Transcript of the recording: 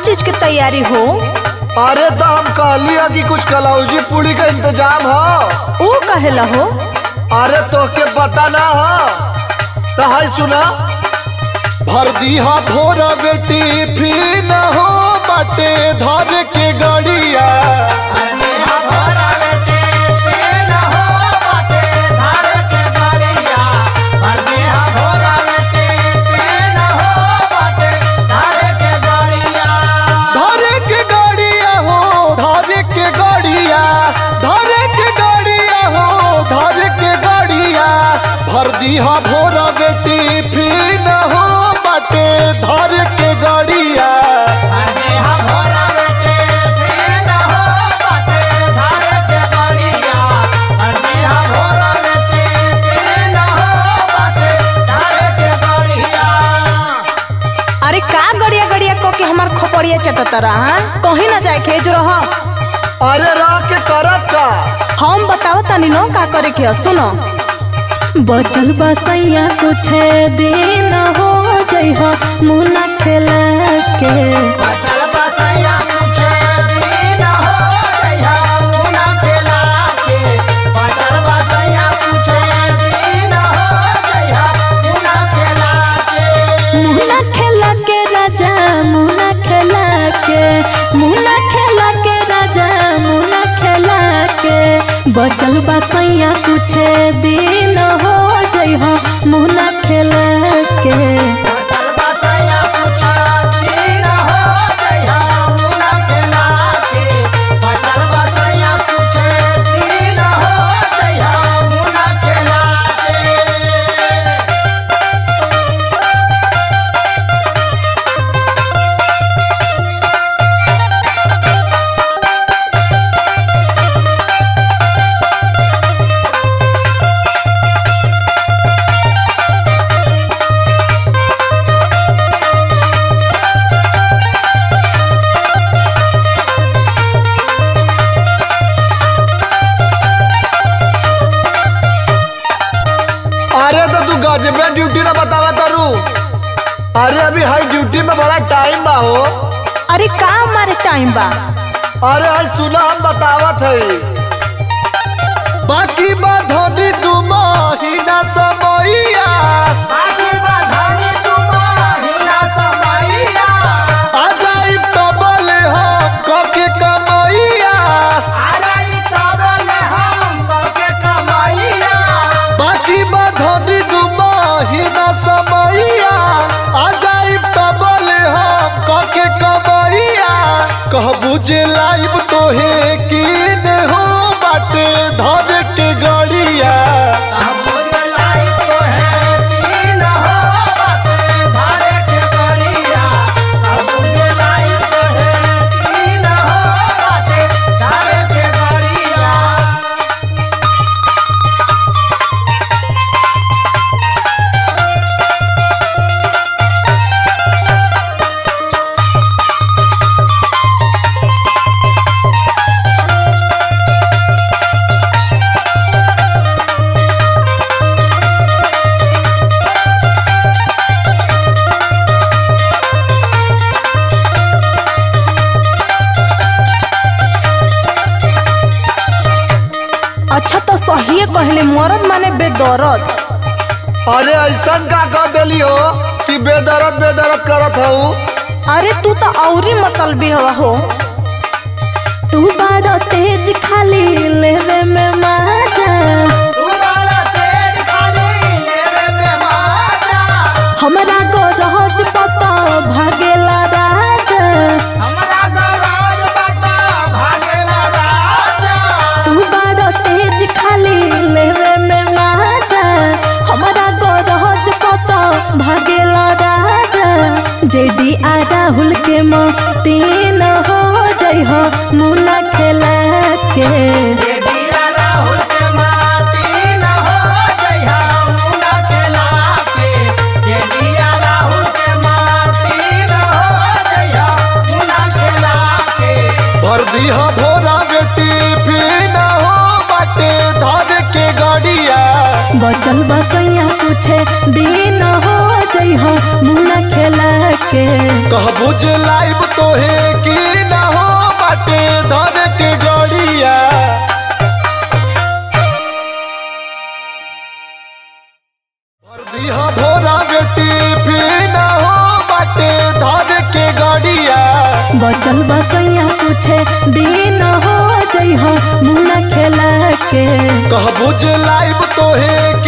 चीज के तैयारी हो अरे तो हम कहली है कि कुछ कलौजी पूड़ी का इंतजाम हो ऊ कहेला हो अरे तो के पता ना हो तो है सुना भर दीहा भोर बेटी फिर न हो बाटे धर के गड़िया धर के गड़िया हो धर के गड़िया धर के गड़िया हो धर के गड़िया भर दीहा भोर बेटी फिर न हो बाटे धर के गड़िया अरे का गड़िया गड़िया को के हमार खोपड़िया चटतरा हाँ कहीं ना जाए के जो रह अरे रह के करब का हम बताओ तनी नो का करे के ह, सुनो बचल बसैया कुछ दिन हो जइह मुना खेला के मुना खेला के राजा मुना खेला के मुना खेला के राजा मुना खेला के बचल बसैया कुछ दिन हो जइह मुना खेला के अरे तो तू गजबे ड्यूटी ना बतावा तारू अरे अभी हाई ड्यूटी में बड़ा टाइम बा हो अरे का हमारे टाइम बा अरे हाई सुना हम बतावत है बाकी बाधनी तू महीना समैया आ जाई तबल हम कके कमैया बाकी बाधनी तू महीना समैया आ जाई तबल हम कके कमैया कहबू जे लाइव तोहे कीन हो बाटे धर के गड़िया अच्छा तो सही कहले मरद माने बेदरद अरे ऐसन का कह देली हो कि बेदरद बेदरद करत हूँ अरे तू तो औरी मतलबी हवा हो तू बड़ा तेज खाली लेवे में मजा हमरा को रोज पता भागेला राजा तू बड़ा तेज खाली लेवे में मजा हमरा को रोज पता भागेला राजा जेडी आ राहुल के तीन हो जई हो मुना खेला के भर दीहा भोरा बेटी फिर न हो बाटे धर के गड़िया बचल बसैया पूछे दिन हो जइह मुना खेला के कहबू जे लाइव तोहे की ना हो बाटे धर के गड़िया भर दिहा भोरा बेटी फिर ना हो बाटे धर के गड़िया बचल बसैया पूछे दिन हो जइह मुना खेला के कहबू जे लाइव तोहे